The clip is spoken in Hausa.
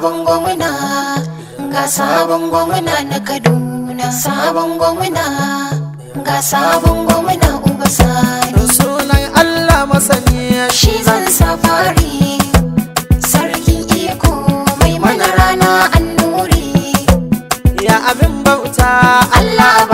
sabon gwamna ga sabon gwamna na kaduna sabon gwamna ga sabon gwamna uba sani sunan Allah masani shi zan safari sarkin iko mai mana rana annuri ya abin bauta Allah